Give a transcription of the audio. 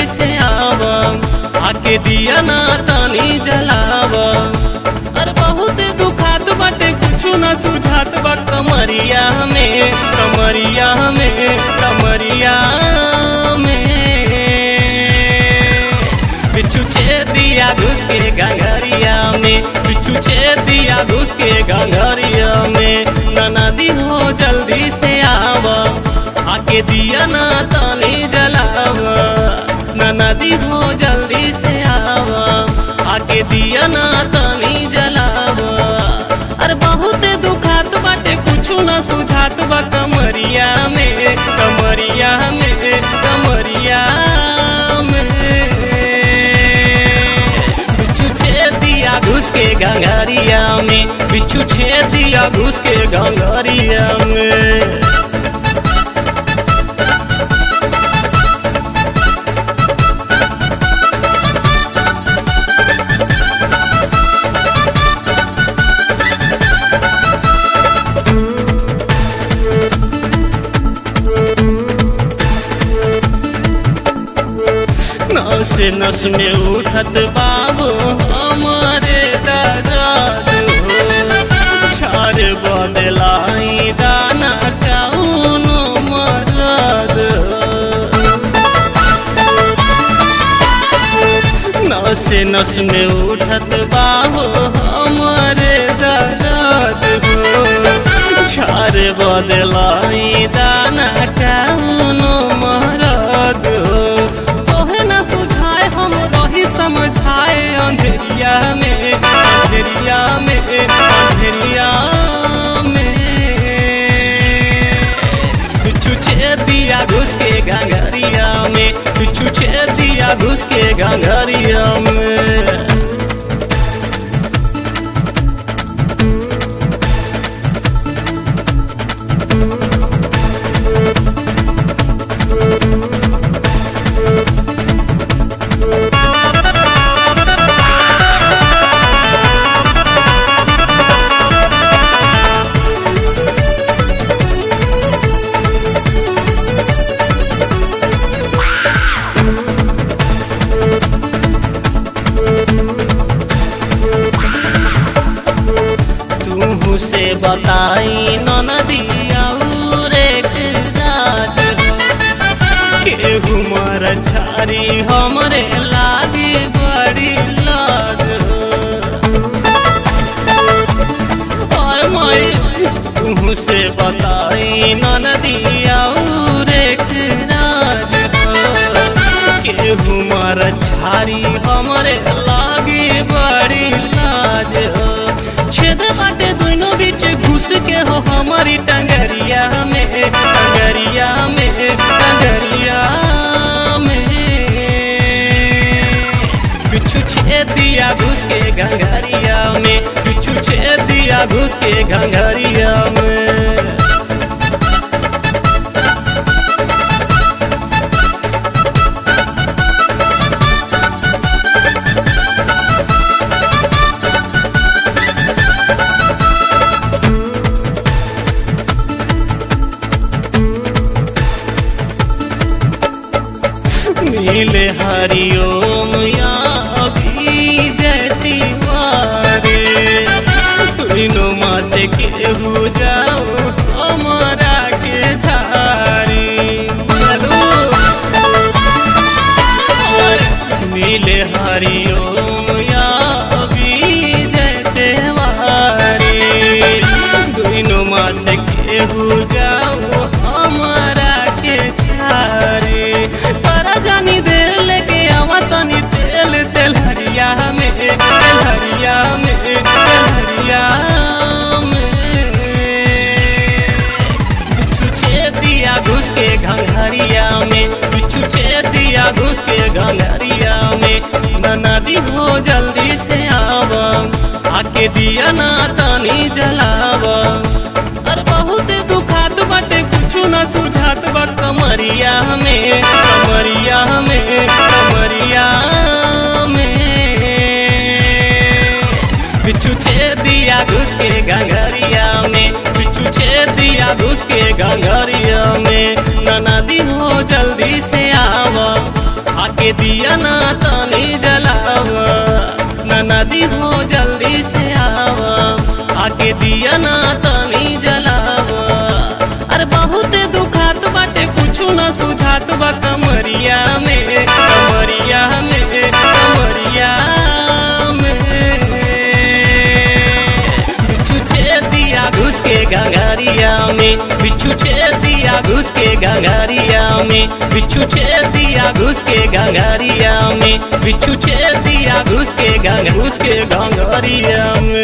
जल्दी से आव आके दिया ना तानी जलाव अरे बहुत दुखात बाटे कुछु ना सुझात बा कमरिया में कमरिया में कमरिया में बिच्छू छे दिया घुस के गंगरिया में बिच्छू छे दिया घुस के गंगरिया में नदी हो जल्दी से आव आके दिया ना तानी जलाव नदी हो जल्दी से आव आके दिया ना तानी जलाव अरे बहुत दुखात बाटे कुछु ना सुझात बा कमरिया में कमरिया में कमरिया में बिच्छू छे दिया घुस के गंगरिया में बिच्छू छे दिया घुस के गंगरिया में नस नस में उठत बाबू हमारे दर्द हो छार बदलाई दाना कौन मरद हो नस नस में उठत बाबू हमारे दर्द हो छार बदलाई दाना कौन मरद हो तोहे न सुझाए हम रही समझाए अंधेरिया में अंधेरिया में अंधेरिया में बिच्छू छे दिया घुस के गंगरिया में बिच्छू छे दिया घुस के गंगरिया में तू से बताई नदिया रे राज केहू मर छारी हमरे लागी बड़ी लाज और मैं तू से बताई नदिया रे राज केहू मर छारी हमरे लागी बड़ी लाज हो छेद बाटे दोनों बीच घुस के हो हमारी टंगरिया में टंगरिया में टंगरिया में बिच्छू छे दिया घुस के गंगरिया में बिच्छू छे दिया घुस के गंगरिया में नीले हरिओम या अभी जयती मारे तीनों माँ से केहू जाओ हमारा के झारी नीले हरिओम या अभी जयते मारे तीनों माँ से केहू जाओ हमारा के झारी तोरा जानी देर लेके आवा तनी तेल तेल हरिया में तेल हरिया में तेल हरिया में बिच्छू छे दिया घुस के घंघरिया में बिच्छू छे दिया घुस के घंघरिया में नदी हो जल्दी से आव आके दिया ना तानी जलाव अरे बहुत दुखात बाटे कुछु ना सुझात बा कमरिया में कमरिया में कमरिया में बिच्छू छे दिया घुस के गंगरिया में बिच्छू छे दिया घुस के गंगरिया में नदी हो जल्दी से आव आके आके दिया ना तनी जलावा ना नदी हो जल्दी से आवा आके दिया ना तनी जलावा अरे बहुत दुखात बाटे कुछु ना सुझात बा कमरिया में कमरिया में कमरिया में बिच्छू छेद दिया घुस के गंगारिया में बिच्छू छेद दिया घुस के गंगारिया में बिच्छू छेद दिया घुस के गंगारिया में बिच्छू छेद दिया घुस के गंगा घुस के गंगारिया में